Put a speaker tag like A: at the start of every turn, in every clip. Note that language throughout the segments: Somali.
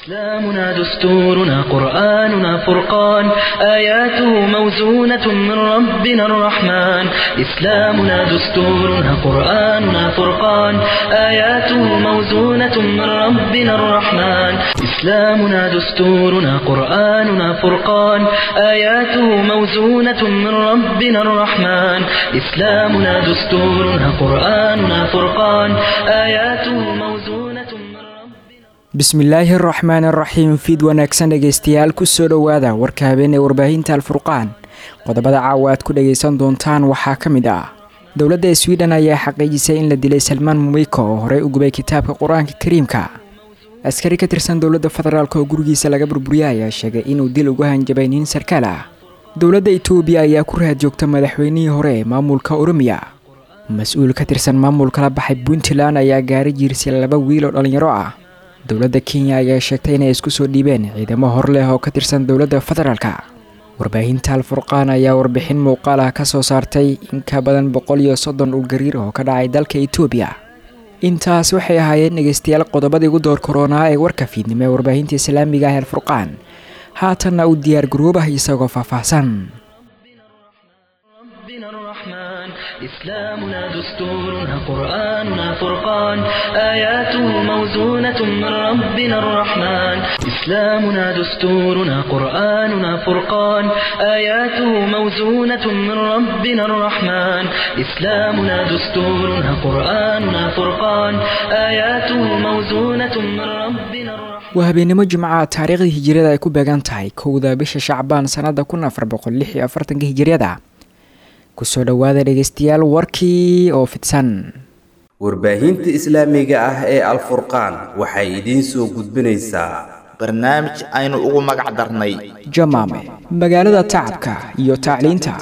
A: إسلامنا دستورنا قرآننا فرقان آياته موزونة من ربنا الرحمن إسلامنا دستورنا قرآننا فرقان آياته موزونة من ربنا الرحمن إسلامنا دستورنا قرآننا فرقان آياته موزونة من ربنا الرحمن إسلامنا دستورنا قرآننا فرقان آياته موزونة من ربنا
B: bismillaahi araxmaan araxiim fiid wanaagsan dhegaystayaal kusoo dhowaada warka habeen ee warbaahinta alfurqaan qodobada caawa aad ku dhagaysan doontaan waxaa ka mid ah dowladda swiden ayaa xaqiijisay in la dilay salmaan mumeyko oo horey u gubay kitaabka qur-aanka kariimka askari ka tirsan dowladda federaalk oo gurigiisa laga burburiyay ayaa sheegay inuu dil ugu hanjabay nin sarkaal ah dowladda itoobiya ayaa ku raad joogta madaxweynihii hore ee maamulka oromiya mas-uul ka tirsan maamulka la baxay puntland ayaa gaari jiirsay laba wiil oo dhallinyaro ah dowladda kenya ayaa sheegtay inay isku soo dhiibeen ciidamo hor leh oo ka tirsan dowladda federaalka warbaahinta alfurqaan ayaa warbixin muuqaal ah ka soo saartay in ka badan boqol iyo soddon dhulgariir oo ka dhacay dalka itoobiya intaas waxay ahaayeen dhegaystayaal qodobadii ugu door koronaa ee warka fiidnimo ee warbaahinta islaamiga ah alfurqaan haatanna u diyaar garoobah isagoo faahfaahsan
A: ربنا الرحمن إسلامنا دستورنا قرآننا فرقان آياته موزونة من ربنا الرحمن إسلامنا دستورنا قرآننا فرقان آياته موزونة من ربنا الرحمن إسلامنا دستورنا قرآننا فرقان آياته موزونة من ربنا الرحمن
B: waa habeenimo jimcaha taariikhdii hijiriyada ay ku beegan tahay kowda bisha shacbaan sannada kun afar boqol lix iyo afartanka hijiriyada kusoo dhowaada dhegaystayaal warkii oo fidsan
C: warbaahinta islaamiga ah ee alfurqaan waxay idiin soo gudbinaysaa
D: barnaamij aynu ugu magac darnay
B: jamaame magaalada tacabka iyo tacliinta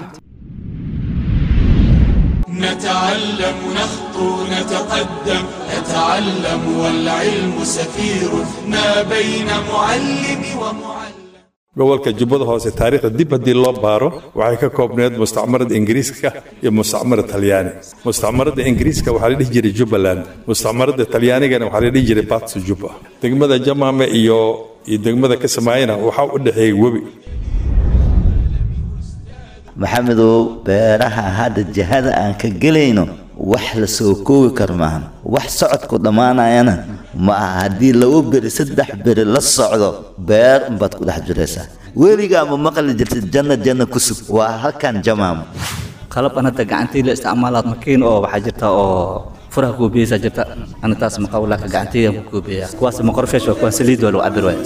E: نتعلم نخطو نتقدم نتعلم والعلم سفير ما بين معلم ومعلم
F: gobolka jubbada hoose taariikhda dib haddii loo baaro waxay ka koobneed mustacmarada ingiriiska iyo mustacmarada talyaani mustacmarada ingiriiska waxaa la dhihi jiray jubbaland mustacmarada talyaanigana waxaa la dhihi jiray batsu jubba degmada jamaame iyo iyo degmada kasamaayana waxaa u dhexeeyay webi
D: maxamedow beeraha hadda jihada aan ka gelayno wax la soo koobi karo maahan wax socodku dhammaanayana ma aha haddii laba beri saddex beri la socdo beer unbaad ku dhex jiraysaa weligaa ma maqli jirtid janna janna ku sug waa halkan jamaamo
G: qalabkan hadda gacantii la isticmaalaad makiin oo waxaa jirta oo furaha kuubiyeysaa jirta ana taas maqawlaaka gacantiydan ku kuubiyaa kuwaas maqorfeesh waa kuwaan saliid waa lagu cabir waaya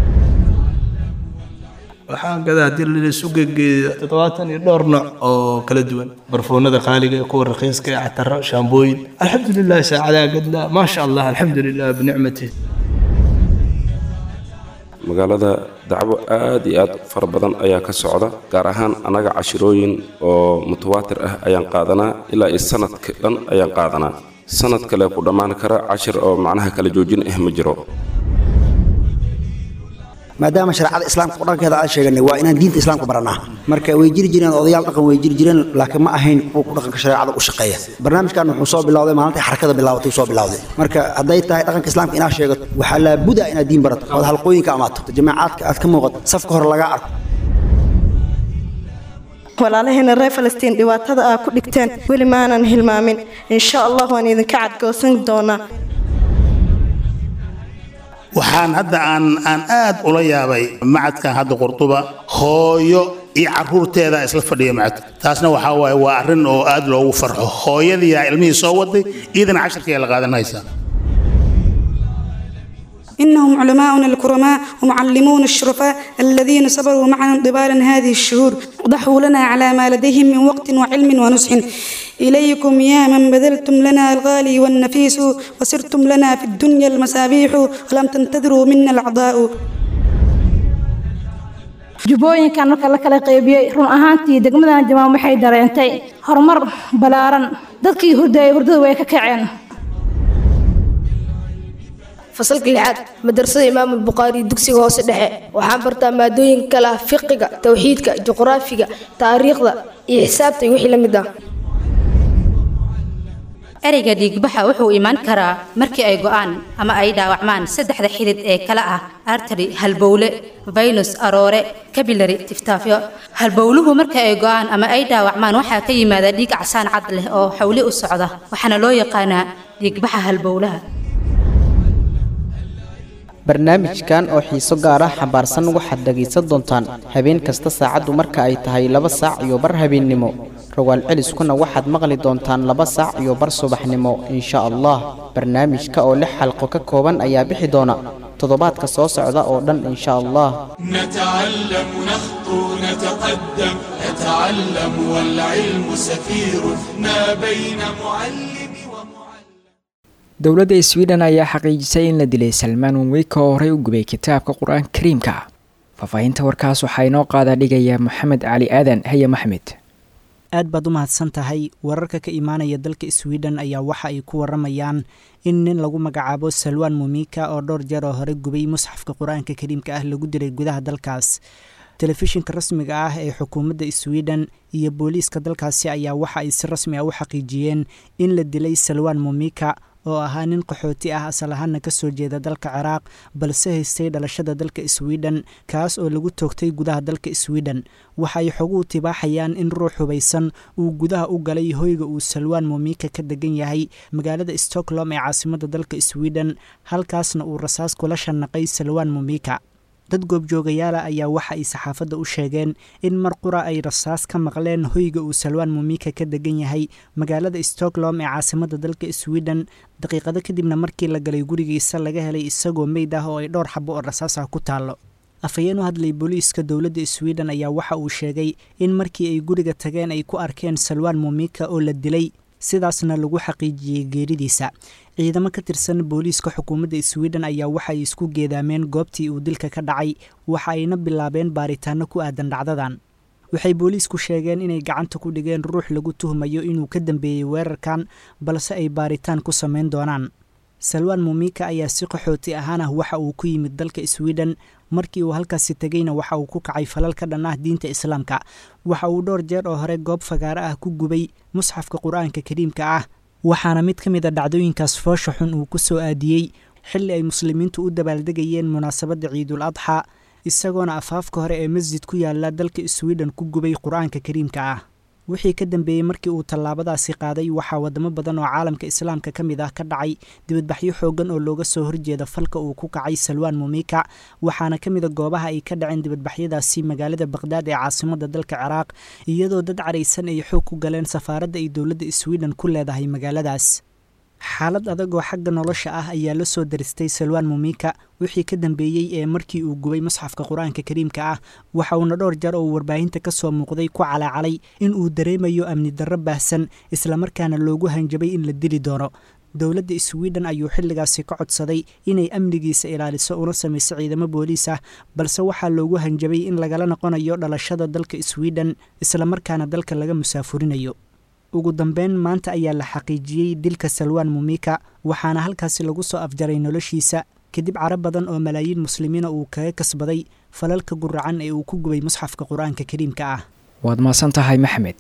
H: waxaan gadaa haddii laisu gegeeyo toddobaatan iyo dhowr nooc oo kala duwan barfoonada qaaliga kuwa raqiiska ee cataro shaambooyin alxamdulilah saacadaa gadlaa maasha allah alxamdulilah binicmati
I: magaalada dacwo aad iyo aad fara badan ayaa ka socda gaar ahaan annaga cashirooyin oo mutawaatir ah ayaan qaadanaa ilaa iyo sanadka dhan ayaan qaadanaa sanad kale ku dhammaan kara cashir oo macnaha kala joojin ah ma jiro
J: maadaama shareecada islaamka qudhankeeda aan sheeganay waa inaan diinta islaamka baranaa marka way jiri jireen odayaal dhaqan way jiri jireen laakiin ma ahayn kuwa ku dhaqanka shareecada u shaqeeya barnaamijkan wuxuu soo bilowday maalintai xarakada bilaabatay soo bilowday marka hadday tahay dhaqanka islaamka inaad sheegato waxaa laabuda inaad diin barato ood halqooyinka amaato jamaacaadka aad ka muuqato safka hore lagaa arko
K: walaalaheena reer falastiin dhibaatada aa ku dhigteen weli maanan hilmaamin insha allah waan idinka cadgoosan doonaa
L: waxaan hadda aan aan aad ula yaabay macadkan hadda qurduba hooyo iyo caruurteeda isla fadhiya macadka taasna waxaa waaye waa arrin oo aad loogu farxo hooyadiyaa ilmihii soo waday iyadana casharkiyaa la qaadanaysaa
M: إنهم علماؤنا الكرماء ومعلمون الشرفاء الذين صبروا معنا طبالا هذه الشهور ضحوا لنا على ما لديهم من وقت وعلم ونصح إليكم يا من بذلتم لنا الغالي والنفيس وسرتم لنا في الدنيا المسابيح ولم تنتظروا منا الأعضاء
N: jubbooyinkan marka la kala qaybiyey run ahaantii degmadan jamaam waxay dareentay horumar ballaaran dadkii hurdayay hurdada way ka kaceen
O: fasalka lixaad madrasada imaamul bukhaari dugsiga hoose dhexe waxaan bartaa maadooyin kala ah fiqiga towxiidka juqraafiga taariikhda iyo xisaabta iyo wixii la mid ah
P: ereyga dhiigbaxa wuxuu imaan karaa markii ay go'aan ama ay dhaawacmaan saddexda xidid ee kala ah artary halbowle vaynus aroore kabilary tiftaafyo halbowluhu marka ay go'aan ama ay dhaawacmaan waxaa ka yimaada dhiig casaan cad leh oo xawli u socda waxaana loo yaqaanaa dhiigbaxa halbowlaha
Q: barnaamijkan oo xiiso gaar ah xambaarsan waxaad dhegaysan doontaan habeen kasta saacaddu marka ay tahay laba saac iyo bar habeennimo rogaal celiskuna waxaad maqli doontaan laba saac iyo bar subaxnimo insha allah barnaamijka oo lix xalqo ka kooban ayaa bixi doona toddobaadka soo socda oo dhan insha allah
E: نتعلم نخطو نتقدم نتعلم والعلم سفير ما بين معلم
B: dowladda sweden ayaa xaqiijisay in la dilay salmaan wenweyka oo horey u gubay kitaabka qur-aanka kariimka faahfaahinta warkaas waxaa inoo qaada dhigaya moxamed cali aadan haye maxmed
R: aad baad u mahadsan tahay wararka ka imaanaya dalka sweden ayaa waxa ay ku waramayaan in nin lagu magacaabo salwaan mumika oo dhowr jeer oo hore gubay musxafka qur-aanka kariimka ah lagu dilay gudaha dalkaas telefishinka rasmiga ah ee xukuumadda sweden iyo booliiska dalkaasi ayaa waxa ay si rasmi ah u xaqiijiyeen in la dilay salwaan mumika oo ahaa nin qaxooti ah asal ahaana ka soo jeeda dalka ciraaq balse haystay dhalashada dalka sweden kaas oo lagu toogtay gudaha dalka sweden waxa ay xoguhu tibaaxayaan in ruux hubaysan uu gudaha u galay hoyga uu salwaan mumika ka degan yahay magaalada stockholm ee caasimadda dalka sweden halkaasna uu rasaas kula shanaqay salwaan mumika dad goobjoogayaala ayaa waxa ay saxaafadda u sheegeen in mar qura ay rasaas ka maqleen hoyga uu salwaan mumika ka degan yahay magaalada stockholm ee caasimadda dalka sweden daqiiqado kadibna markii la galay gurigiisa laga helay isagoo meyd ah oo ay dhowr xabo oo rasaas ah ku taallo afhayeen u hadlay booliiska dowladda sweden ayaa waxa uu sheegay in markii ay guriga tageen ay ku arkeen salwaan mumika oo la dilay sidaasna lagu xaqiijiyey geeridiisa ciidamo ka tirsan booliiska xukuumadda sweden ayaa waxaay isku geedaameen goobtii uu dilka ka dhacay waxa ayna bilaabeen baaritaano ku aadan dhacdadan waxay booliisku sheegeen inay gacanta ku dhigeen ruux lagu tuhmayo inuu ka dambeeyey weerarkan balse ay baaritaan ku samayn doonaan salwaan mumika ayaa si qaxooti ahaan ah waxa uu ku yimid dalka sweden markii uu halkaasi tegeyna waxa uu ku kacay falal ka dhan ah diinta islaamka waxa uu dhowr jeer oo hore goob fagaaro ah ku gubay musxafka qur-aanka kariimka ah waxaana mid ka mid a dhacdooyinkaas foosha xun uu ku soo aadiyey xilli ay muslimiintu u dabaaldegayeen munaasabadda ciidul adxa isagoona afaafka hore ee masjid ku yaala dalka sweden ku gubay qur-aanka kariimka ah wixii ka dambeeyey markii uu tallaabadaasi qaaday waxaa wadamo badan oo caalamka islaamka ka mid ah ka dhacay dibadbaxyo xoogan oo looga soo horjeeda falka uu ku kacay salwaan mumika waxaana ka mid a goobaha ay ka dhaceen dibadbaxyadaasi magaalada baqhdaad ee caasimadda dalka ciraaq iyadoo dad caraysan ay xoog ku galeen safaaradda ay dowladda sweden ku leedahay magaaladaas xaalad adag oo xagga nolosha ah ayaa la soo daristay salwaan mumika wixii ka dambeeyey ee markii uu gubay musxafka qur-aanka kariimka ah waxa uuna dhowr jeer oo warbaahinta ka soo muuqday ku calaacalay in uu dareemayo amni darro baahsan islamarkaana loogu hanjabay in la dili doono dowladda sweden ayuu xilligaasi ka codsaday inay amnigiisa ilaaliso una samayso ciidamo booliis ah balse waxaa loogu hanjabay in lagala noqonayo dhalashada dalka sweden islamarkaana dalka laga musaafurinayo ugu dambeyn maanta ayaa la xaqiijiyey dilka salwaan mumika waxaana halkaasi lagu soo afjaray noloshiisa kadib caro badan oo malaayiin muslimiina uu kaga kasbaday falalka guracan ee uu ku gubay musxafka qur-aanka kariimka ah
B: waad mahadsan tahay maxmed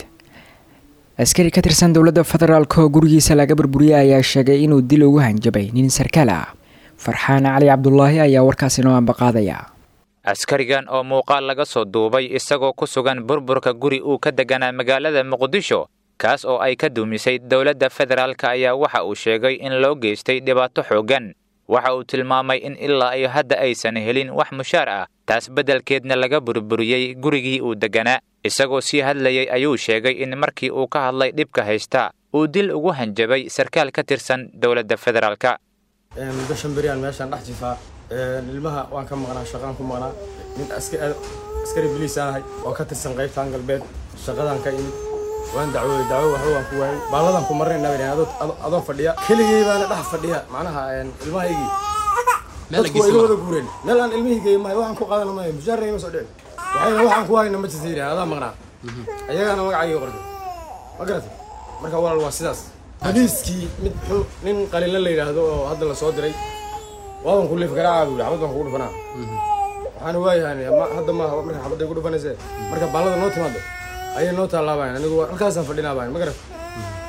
B: askari ka tirsan dowladda federaalk oo gurigiisa laga burburiyey ayaa sheegay inuu dil ugu hanjabay nin sarkaal ah farxaan cali cabdulaahi ayaa warkaasi noo ambaqaadaya
S: askarigan oo muuqaal laga soo duubay isagoo ku sugan burburka guri uu ka deganaa magaalada muqdisho kaas oo ay ka duumisay dowladda federaalka ayaa waxa uu sheegay in loo geystay dhibaato xooggan waxa uu tilmaamay in ilaa iyo hadda aysan helin wax mushaar ah taas beddelkeedna laga burburiyey gurigii uu degganaa isagoo sii hadlayey ayuu sheegay in markii uu ka hadlay dhibka haysta uu dil ugu hanjabay sarkaal ka tirsan dowladda federaalka
T: muddo shan beriyaan meeshaan dhex jifaa ilmaha waan ka maqnaa shaqaan ku maqnaa nin askari biliis aanahay oo ka tirsan qaybtaan galbeed shaqadaan ka imid waan dacwooday dacwo waxba waan ku waayay baalladan ku marnayna baan adoo fadhiya keligay baana dhex fadhiya macnaha ilmahaygii dadku waa ila wada guureen meel aan ilmahaygeey mahay waxaan ku qaadana mahay mushaarna ima soo dhicin waxayna waxaan ku hayna ma jirta yidhahan adaa maqnaa ayagaana magacayga qortay ma garatay marka walaal waa sidaas baliiskii mid xun nin qalinla la yidhaahdo oo hadda la soo diray waadan ku liif garaaca buu yidhi xabad baan kugu dhufanaa waxaana waayahan hadda maaha marka xabadday ku dhufanayse marka baallada noo timaado ayay noo taalaabayan anigu halkaasaan fadhinaabayan ma garat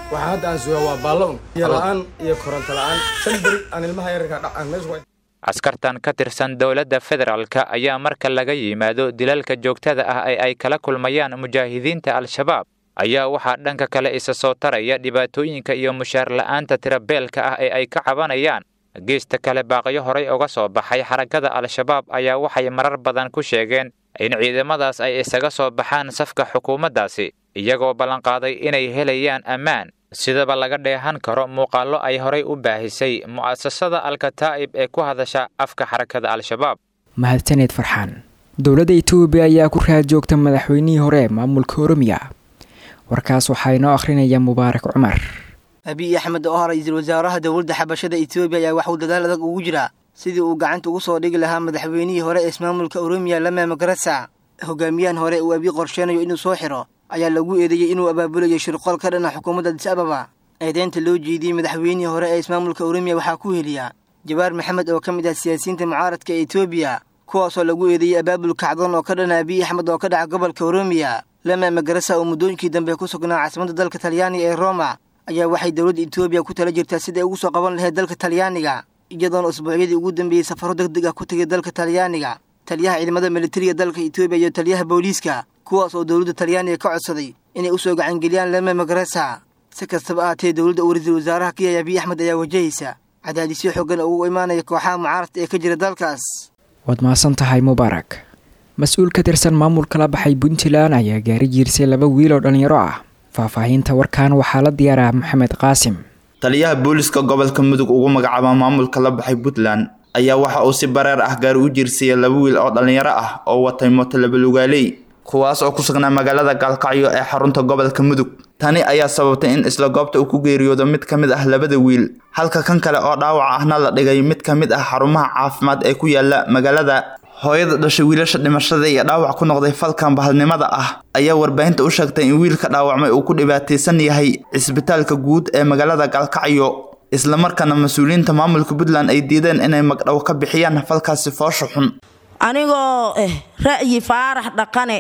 T: waxaa hadda aan sugaa waa baallo un iyo la-aan iyo koronto la-aan shan beri aan ilmaha yararka dhacaan meesha
S: askartan ka tirsan dowladda federaalka ayaa marka laga yimaado dilalka joogtada ah ee ay kala kulmayaan mujaahidiinta al-shabaab ayaa waxaa dhanka kale isa soo taraya dhibaatooyinka iyo mushaar la'aanta tirabeelka ah ee ay ka cabanayaan geesta kale baaqyo horay uga soo baxay xarakada al-shabaab ayaa waxay marar badan ku sheegeen in ciidamadaas ay isaga soo baxaan safka xukuumaddaasi iyagoo ballanqaaday inay helayaan ammaan sidaba laga dheehan karo muuqaallo ay horay u baahisay mu'asasada alkataa'ib ee ku hadasha afka xarakada al-shabaab
B: mahadsaneed farxaan dowladda etoobiya ayaa ku raad joogta madaxweynihii hore ee maamulka oromiya warkaas waxaa inoo akhrinaya mubaarak cumar
U: abiy axmed oo ah ra-iisul wasaaraha dowladda xabashada etoobiya ayaa waxuu dadaal adag ugu jiraa sidii uu gacanta ugu soo dhigi lahaa madaxweynihii hore ee ismaamulka oromiya lama magarasa hogaamiyahan hore uu abiy qorsheenayo inuu soo xiro ayaa lagu eedeeyey inuu abaabulayo shirqool ka dhana xukuumadda adis ababa eedeynta loo jeediyey madaxweynihii hore ee ismaamulka oromiya waxaa ku heliya jabaar maxamed oo ka mid ah siyaasiyiinta mucaaradka ee etoobiya kuwaasoo lagu eedeeyey abaabul kacdoon oo ka dhana abiy axmed oo ka dhaca gobolka oromiya lama magarasa oo muddooyinkii dambe ku sugnaa caasimadda dalka talyaaniga ee roma ayaa waxay dowladda etoobiya ku tala jirtaa siday ugu soo qaban lahayd dalka talyaaniga iyadoona usbuucyadii ugu dambeeyey safaro deg deg ah ku tegay dalka talyaaniga taliyaha ciidamada militariga dalka etoobiya iyo taliyaha booliiska kuwaas oo dowladda talyaaniga ka codsaday inay u soo gacangeliyaan lama magarasa si kastaba ahaatee dowladda uu ra-iisul wasaaraha ka yahay abiy axmed ayaa wajahaysa cadaadisyo xoogan oo ugu imaanaya kooxaha mucaaradka ee ka jira dalkaas
B: waad mahadsan tahay mubaarak mas-uul ka tirsan maamulka la baxay puntland ayaa gaari jiirsay laba wiil oo dhallinyaro ah faahfaahinta warkan waxaa la diyaaraa maxamed qaasim
V: taliyaha booliska gobolka mudug ugu magacaaba maamulka la baxay puntland ayaa waxa uu si bareer ah gaari u jiirsayay laba wiil oo dhallinyaro ah oo watay mooto labalugaaley kuwaas oo ku sugnaa magaalada gaalkacyo ee xarunta gobolka mudug tani ayaa sababtay in isla goobta uu ku geeriyoodo mid ka mid ah labada wiil halka kan kale oo dhaawac ahna la dhigay mid ka mid ah xarumaha caafimaad ee ku yaala magaalada hooyada dhashay wiilasha dhimashada iyo dhaawac ku noqday falkan bahalnimada ah ayaa warbaahinta u sheegtay in wiilka dhaawacmay uu ku dhibaataysan yahay cisbitaalka guud ee magaalada gaalkacyo islamarkaana mas-uuliyiinta maamulka puntland ay diideen inay magdhow ka bixiyaan falkaasi foosha xun
W: anigoo eh ra'yi faarax dhaqane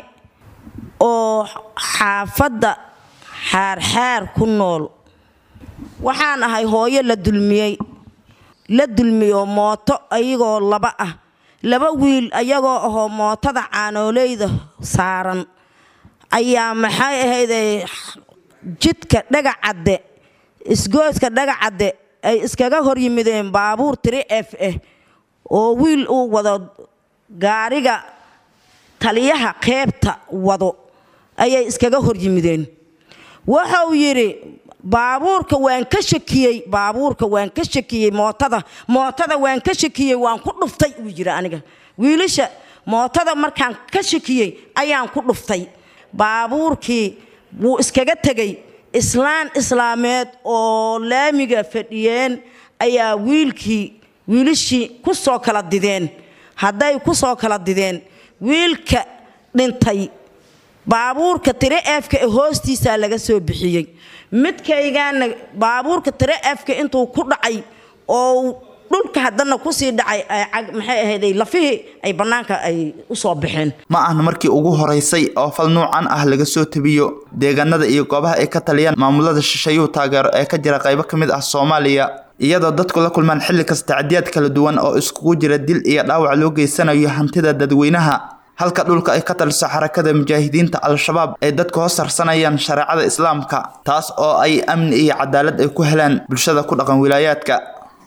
W: oo xaafadda xaarxaar ku nool waxaan ahay hooyo la dulmiyey la dulmiyo mooto ayagoo laba ah laba wiil ayagoo ahoo mootada caanooleyda saaran ayaa maxay ahayday jidka dhagacadde isgooska dhagacadde ay iskaga hor yimideen baabuur tiri f ah oo wiil uu wado gaariga taliyaha qeybta wado ayay iskaga hor yimideen wuxuu yidhi baabuurka waan ka shakiyey baabuurka waan ka shakiyey mootada mootada waan ka shakiyey waan ku dhuftay uu yidhi aniga wiilasha mootada markaan ka shakiyey ayaan ku dhuftay baabuurkii wuu iskaga tegey islaan islaameed oo laamiga fadhiyeen ayaa wiilkii wiilashii ku soo kala dideen hadday ku soo kala dideen wiilka dhintay baabuurka tire efka ee hoostiisaa laga soo bixiyey midkaygaana baabuurka tire efka intuu ku dhacay oo dhulka haddana kusii dhacay maxay ahayday lafihii ay bannaanka ay u soo baxeen
V: ma ahna markii ugu horeysay oo fal nuucan ah laga soo tabiyo deegaanada iyo goobaha ay ka taliyaan maamulada shisheeyuhu taageero ee ka jira qaybo ka mid ah soomaaliya iyadoo dadku la kulmaan xilli kasta tacdiyaad kala duwan oo iskugu jira dil iyo dhaawac loo geysanayo hantida dadweynaha halka dhulka ay ka taliso xarakada mujaahidiinta al-shabaab ay dadku hoos harsanayaan shareecada islaamka taas oo ay amni iyo cadaalad ay ku helaan bulshada ku dhaqan wilaayaadka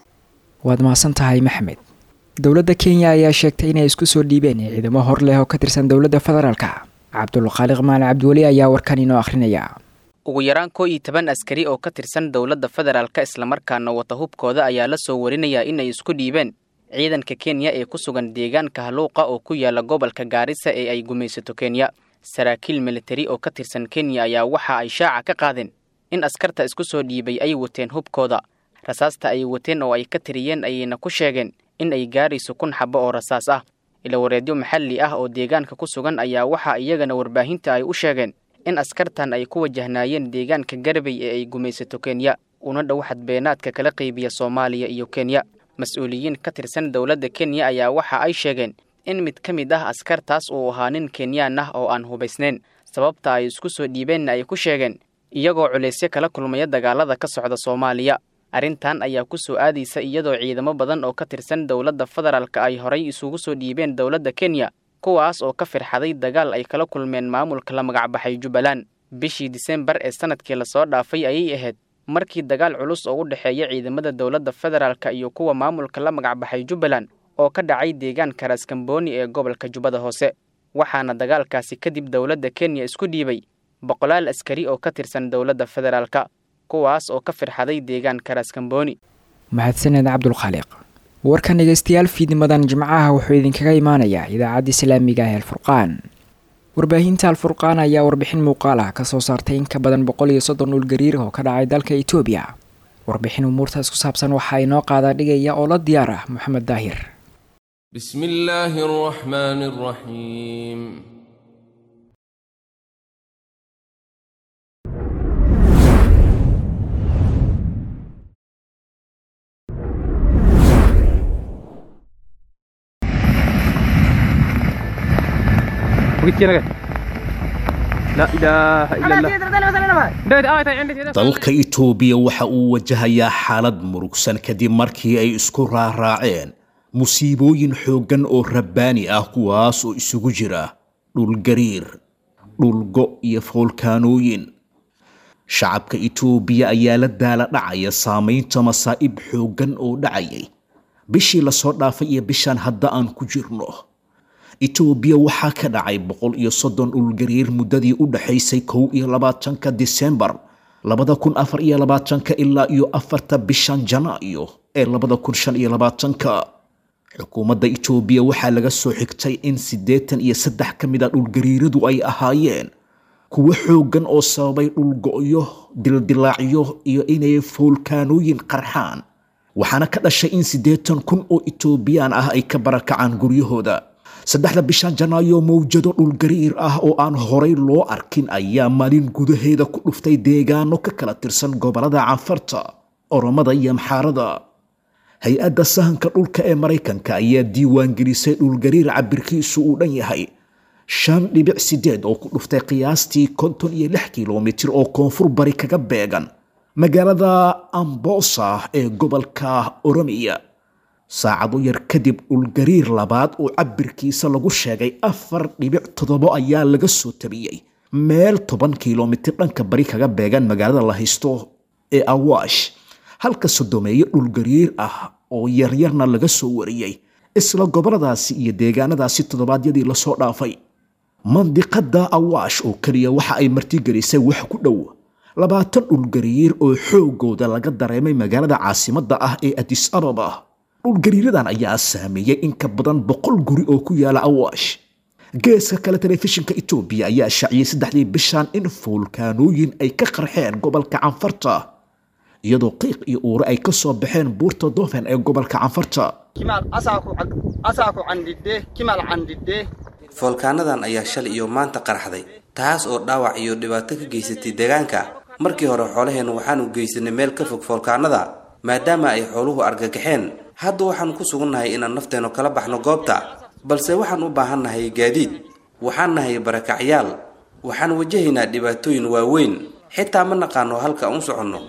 B: waad mahadsan tahay maxmed dowladda kenya ayaa sheegtay inay isku soo dhiibeen ciidamo hor leh oo ka tirsan dowladda federaalka cabdulkhaaliq maali cabdiweli ayaa warkan inoo akhrinaya
X: ugu yaraan koo iyo toban askari oo ka tirsan dowladda federaalka islamarkaana wata hubkooda ayaa la soo warinayaa inay isku dhiibeen ciidanka kenya ee ku sugan deegaanka haluuqa oo ku yaala gobolka gaarisa ee ay gumaysato kenya saraakiil militari oo ka tirsan kenya ayaa waxa ay shaaca ka qaadeen in askarta isku soo dhiibay ay wateen hubkooda rasaasta ay wateen oo ay ka tiriyeen ayayna ku sheegeen in ay gaarayso kun xabo oo rasaas ah ilawareedyo maxalli ah oo deegaanka ku sugan ayaa waxa iyagana warbaahinta ay u sheegeen in askartan ay ku wajahnaayeen deegaanka garbay ee ay gumaysato kenya una dhow xadbeenaadka kala qaybiya soomaaliya iyo kenya mas-uuliyiin ka tirsan dowladda kenya ayaa waxa ay sheegeen in mid ka mid ah askartaas uu ahaa nin kenyaan ah oo aan hubaysnayn sababta ay isku soo dhiibeenna ay ku sheegeen iyagoo culaysyo kala kulmaya dagaalada ka socda soomaaliya arrintan ayaa ku soo aadaysa iyadoo ciidamo badan oo ka tirsan dowladda federaalka ay horay isugu soo dhiibeen dowladda kenya kuwaas oo ka firxaday dagaal ay kala kulmeen maamulka la magacbaxay jubbaland bishii disembar ee sanadkii lasoo dhaafay ayay ahayd markii dagaal culus oo u dhexeeya ciidamada dowladda federaalka iyo kuwa maamulka la magacbaxay jubbaland oo ka dhacay deegaanka raaskambooni ee gobolka jubbada hoose waxaana dagaalkaasi kadib dowladda kenya isku dhiibay boqolaal askari oo ka tirsan dowladda federaalka kuwaas oo ka firxaday deegaanka raaskambooni
B: mahadsaned cabdulkhaaliq warkan dhegeystayaal fiidnimadan jimcaha wuxuu idinkaga imaanayaa idaacadda islaamiga ah alfurqaan warbaahinta alfurqaan ayaa warbixin muuqaal ah kasoo saartay in ka badan boqol iyo soddon dhulgariir oo ka dhacay dalka etoobiya warbixin umuurtaas ku saabsan waxaa inoo qaadaa dhigaya oo la diyaar ah moxamed daahir
A: بسم الله الرحمن الرحيم
C: dalka itoobiya waxa uu wajahayaa xaalad murugsan kadib markii ay isku raaraaceen musiibooyin xooggan oo rabbaani ah kuwaas oo isugu jira dhulgariir dhulgo iyo foolkaanooyin shacabka itoobiya ayaa la daala dhacaya saamaynta masaa'ib xooggan oo dhacayay bishii lasoo dhaafay iyo bishaan hadda aan ku jirno itoobiya waxaa ka dhacay boqol iyo soddon dhulgariir muddadii u dhexaysay kow iyo labaatanka disembar labada kun afar iyo labaatanka ilaa iyo afarta bishan janaayo ee labada kun shan iyo labaatanka xukuumadda itoobiya waxaa laga soo xigtay in siddeetan iyo saddex ka mid a dhulgariiradu ay ahaayeen kuwo xooggan oo sababay dhulgo'yo dildilaacyo iyo inay foolkaanooyin qarxaan waxaana ka dhashay in siddeetan kun oo itoobiyaan ah ay ka barakacaan guryahooda saddexda bishan janaayo mawjado dhulgariir ah oo aan horay loo arkin ayaa maalin gudaheeda ku dhuftay deegaano ka kala tirsan gobollada canfarta oromada iyo amxaarada hay-adda sahanka dhulka ee maraykanka ayaa diiwaangelisay dhulgariir cabirkiisu uu dhan yahay shan dhibic sideed oo ku dhuftay qiyaastii konton iyo lix kilomitir oo koonfur bari kaga beegan magaalada ambosa ee gobolka oromiya saacado yar kadib dhulgariir labaad oo cabirkiisa lagu sheegay afar dhibic toddobo ayaa laga soo tabiyey meel toban kilomitir dhanka bari kaga beegan magaalada la haysto ee awaash halka sodomeeyo dhulgariir ah oo yaryarna laga soo wariyey isla goboladaasi iyo deegaanadaasi toddobaadyadii lasoo dhaafay mandiqada awaash oo keliya waxa ay martigelisay wax ku dhow labaatan dhulgariir oo xoogooda laga dareemay magaalada caasimadda ah ee adis ababa dhulgariiradan ayaa saameeyey in ka badan boqol guri oo ku yaala awaash geeska kale telefishinka etoobiya ayaa shaaciyey saddexdii bishan in foolkaanooyin ay ka qarxeen gobolka canfarta iyadoo qiiq iyo uure ay ka soo baxeen buurta dofen ee gobolka canfarta
D: foolkaanadan ayaa shalay iyo maanta qarxday taas oo dhaawac iyo dhibaato ka geysatay deegaanka markii hore xoolaheennu waxaanu geysanay meel ka fog foolkaanada maadaama ay xooluhu argagaxeen hadda waxaanu ku sugannahay inaan nafteennu kala baxno goobta balse waxaan u baahannahay gaadiid waxaan nahay barakacyaal waxaan wajahaynaa dhibaatooyin waaweyn xitaa ma naqaano halka aan u soconno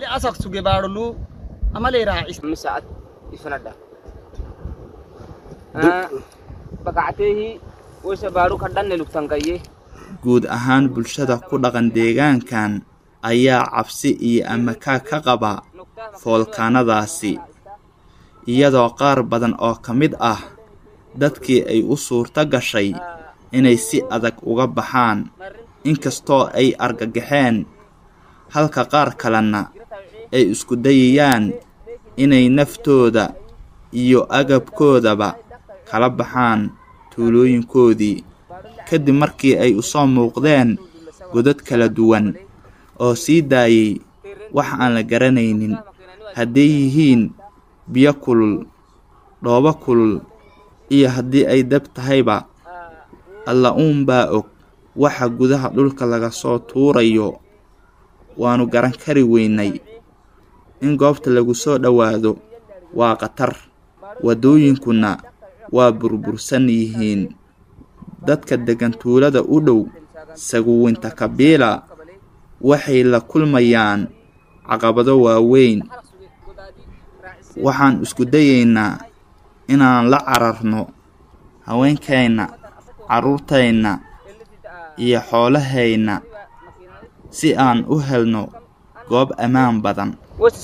V: guud ahaan bulshada ku dhaqan deegaankan ayaa cabsi iyo amakaa ka qaba foolkaanadaasi iyadoo qaar badan oo ka mid ah dadkii ay u suurto gashay inay si adag uga baxaan inkastoo ay argagaxeen halka qaar kalena ay isku dayayaan inay naftooda iyo agabkoodaba kala baxaan tuulooyinkoodii kadib markii ay u soo muuqdeen godad kala duwan oo sii daayay wax aan la garanaynin hadday yihiin biyo kulul dhoobo kulul iyo haddii ay dab tahayba alla uun baa og waxa gudaha dhulka laga soo tuurayo waannu garan kari weynay in goobta lagu soo dhowaado waa khatar waddooyinkuna waa burbursan yihiin dadka deggan tuulada u dhow saguwinta kabiila waxay la kulmayaan caqabado waaweyn waxaan isku dayaynaa inaan la cararno haweenkayna carruurtayna iyo xoolahayna si aan u helno goob ammaan badan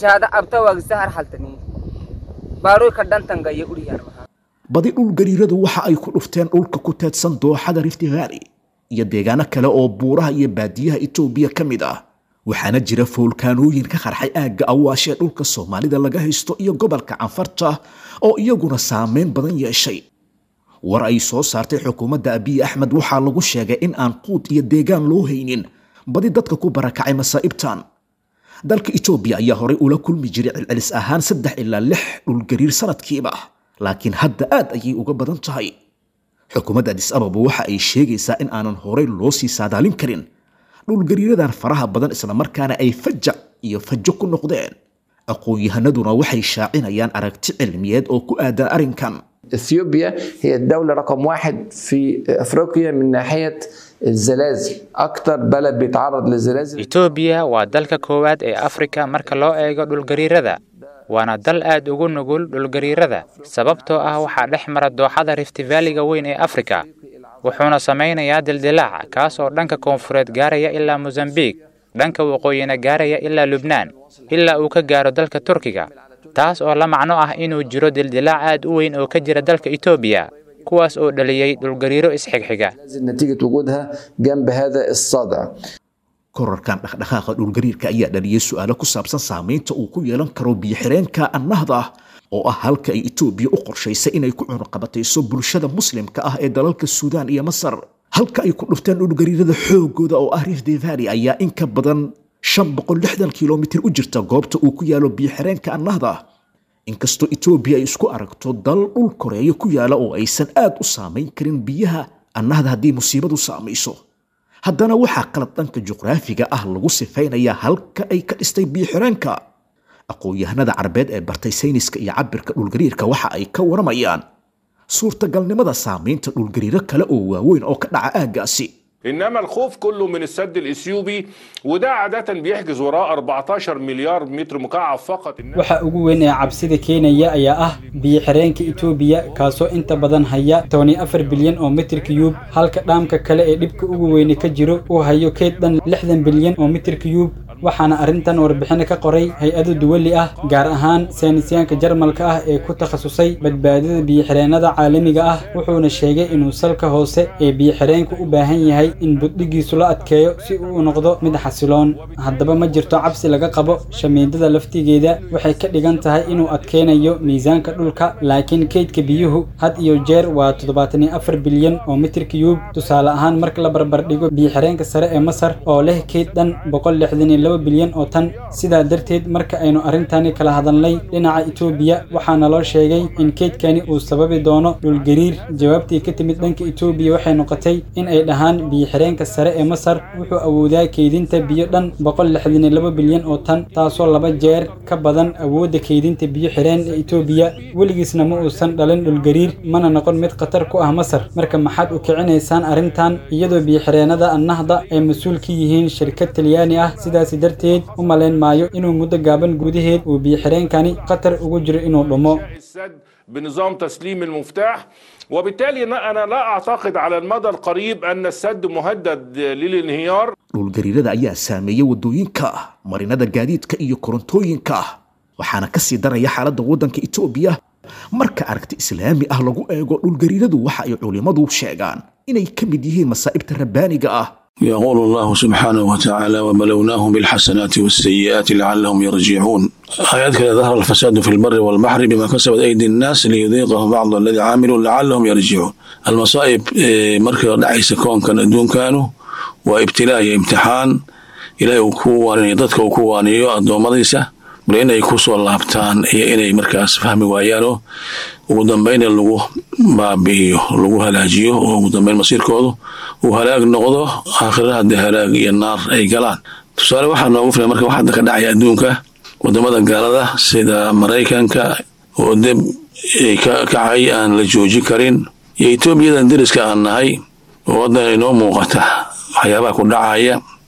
C: badi dhul gariiradu waxa ay ku dhufteen dhulka ku teedsan dooxada rift valley iyo deegaano kale oo buuraha iyo baadiyaha etoobiya ka mid ah waxaana jira foolkaanooyin ka qarxay aagga awaashee dhulka soomaalida laga haysto iyo gobolka canfarta oo iyaguna saameyn badan yeeshay war ay soo saartay xukuumadda abiy axmed waxaa lagu sheegay in aan quud iyo deegaan loo haynin badi dadka ku barakacay masaa'ibtan dalka etoobiya ayaa horay ula kulmi jiray celcelis ahaan saddex ilaa lix dhulgariir sanadkiiba laakiin hadda aad ayay uga badan tahay xukuumadda adis ababa waxa ay sheegaysaa in aanan horay loo sii saadaalin karin dhulgariiradan faraha badan islamarkaana ay fajac iyo fajo ku noqdeen aqoon-yahanaduna waxay shaacinayaan aragti cilmiyeed oo ku aadan arrinkan
F: اثيوبيا هي الدولة رقم واحد في افريقيا من ناحية الزلازل اكتر بلد بيتعرض للزلازل
S: etoobiya waa dalka koowaad ee afrika marka loo eego dhulgariirada waana dal aad ugu nugul dhulgariirada sababtoo ah waxaa dhex mara dooxada rift valleyga weyn ee afrika wuxuuna samaynayaa dildilaac kaas oo dhanka koonfureed gaaraya ilaa mosambiik dhanka waqooyina gaaraya ilaa lubnaan ilaa uu ka gaaro dalka turkiga taas oo la macno ah inuu jiro dildilaac aad u weyn oo ka jira dalka etoobiya kuwaas oo dhaliyey dhulgariiro isxigxiga
F: نتيجة وجودها جنب هذا الصدع
C: korarkan dhaqdhaqaaqa dhulgariirka ayaa dhaliyey su-aalo ku saabsan saamaynta uu ku yeelan karo biyo-xireenka annahda oo ah halka ay etoobiya u qorshaysay inay ku cunuqabatayso bulshada muslimka ah ee dalalka suudaan iyo masar halka ay ku dhufteen dhulgariirada xoogooda oo ah rift valley ayaa in ka badan shan boqol lixdan kilomitir u jirta goobta uu ku yaalo biyo-xireenka annahda inkastoo etoobiya ay isku aragto dal dhul koreeyo ku yaala oo aysan aad u saamayn karin biyaha annahda haddii musiibadu saamayso haddana waxaa qalad dhanka juqraafiga ah lagu sifaynayaa halka ay ka dhistay biyo-xireenka aqoon-yahanada carbeed ee bartay sayniska iyo cabirka dhulgariirka waxa ay ka waramayaan suurtagalnimada saamaynta dhulgariiro kale oo waaweyn oo ka dhaca aaggaasi
G: انما الخوف كله من السد الاثيوبي وده عاده بيحجز وراه 14 مليار متر مكعب فقط
H: waxa ugu weyn ee cabsida keenaya ayaa ah biyo xireenka etoobiya kaasoo inta badan haya tobani afar bilyan oo mitir kiyuub halka dhaamka kale ee dhibka ugu weyne ka jiro uu hayo keyd dhan lixdan bilyan oo mitir kiyuub waxaana arrintan warbixino ka qoray hay-ado duwali ah gaar ahaan saynisyaanka jarmalka ah ee ku takhasusay badbaadada biyo-xireennada caalamiga ah wuxuuna sheegay inuu salka hoose ee biyo-xireenka u baahan yahay in buddhigiisu la adkeeyo si uu u noqdo mid xasiloon haddaba ma jirto cabsi laga qabo shamiidada laftigeeda waxay ka dhigan tahay inuu adkeynayo miisaanka dhulka laakiin keydka biyuhu had iyo jeer waa toddobaatan iyo afar bilyan oo mitir kiyuub tusaale ahaan marka la barbardhigo biyo-xireenka sare ee masar oo leh keyd dhan boqol lixdan iyo laba bilyan oo tan sidaa darteed marka aynu arrintani kala hadalnay dhinaca etoobiya waxaana loo sheegay in keydkani uu sababi doono dhulgariir jawaabtii ka timid dhanka etoobiya waxay noqotay in ay dhahaan biyo-xireenka sare ee masar wuxuu awoodaa keydinta biyo dhan boqol lixdan iyo laba bilyan oo tan taasoo laba jeer ka badan awoodda keydinta biyo-xireen ee etoobiya weligiisna ma uusan dhalin dhulgariir mana noqon mid khatar ku ah masar marka maxaad u kicinaysaan arrintan iyadoo biyo-xireennada annahda ay mas-uul ka yihiin shirkad talyaani ah sidaasi darteed u malayn maayo inuu muddo gaaban gudaheed uu biyo-xireenkani khatar ugu jiro inuu dhumo
G: السد بنظام تسليم المفتاح وبالتالي انا لا اعتقد على المدى القريب ان السد مهدد للانهيار
C: dhulgariirada ayaa saameeya waddooyinka marinada gaadiidka iyo korontooyinka waxaana ka sii daraya xaaladda waddanka etoobiya marka aragti islaami ah lagu eego dhulgariiradu waxa ay culimmadu sheegaan inay ka mid yihiin masaa'ibta rabbaaniga ah
I: يقول الله سبحانه وتعالى وبلوناهم بالحسنات والسيئات لعلهم يرجعون آيات كذا ظهر الفساد في البر والبحر بما كسبت أيدي الناس ليذيقهم بعض الذي عملوا لعلهم يرجعون المصائب إيه، مركز دعيس كون كان دون كانوا وابتلاء امتحان إلى وكوان ضدك وكوان يؤدوا مضيسة bal inay ku soo laabtaan iyo inay markaas fahmi waayaano ugu dambeyn in lagu baabi'iyo lagu halaajiyo oo ugu dambeyn masiirkoodu uu halaag noqdo aakhira haddii halaag iyo naar ay galaan tusaale waxaa noogu filan marka wax hadda ka dhacaya adduunka wadamada gaalada sida maraykanka oo deb ay ka kacay aan la joojin karin iyo etoobiyadan deriska aan nahay oo waddan inoo muuqata waxyaabaha ku dhacaya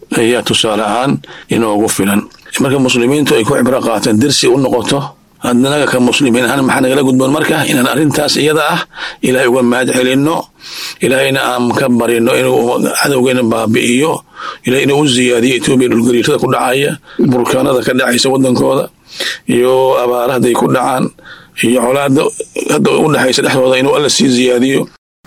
I: ayaa tusaale ahaan inoogu filan marka muslimiintu ay ku cibro qaataan dersi u noqoto adnaga ka muslimiin ahaan maxaa nagala gudboon marka inaan arrintaas iyada ah ilaahay uga mahad celinno ilaahayna aan ka barino inuu cadowgeena baabi'iyo ilahay inuu u ziyaadiyo etoobiya dhulgariirada ku dhacaya burkaanada ka dhacaysa wadankooda iyo abaara hadday ku dhacaan iyo colaada hadda u dhexaysa dhexdooda inuu alla sii ziyaadiyo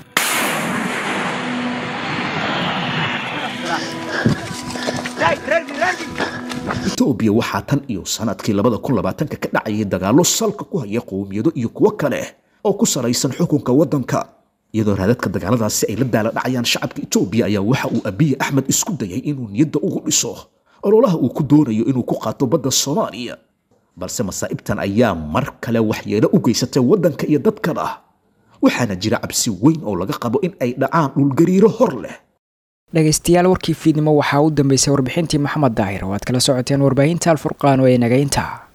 C: etoobiya waxaa tan iyo sanadkii labada kun labaatanka ka dhacayay dagaallo salka ku haya qowmiyado iyo kuwo kale oo ku salaysan xukunka waddanka iyadoo raadadka dagaaladaasi ay la daala dhacayaan shacabka etoobiya ayaa waxa uu abiye axmed isku dayay inuu niyadda ugu dhiso ololaha uu ku doonayo inuu ku qaato badda soomaaliya balse masaa'ibtan ayaa mar kale waxyeelo u geysatay waddanka iyo dadkana waxaana jira cabsi weyn oo laga qabo in ay dhacaan dhulgariiro hor leh
B: dhegaystayaal warkii fiidnimo waxaa u dambeysay warbixintii maxamed daahir oo aad kala socoteen warbaahinta alfurqaan oo ee nagaynta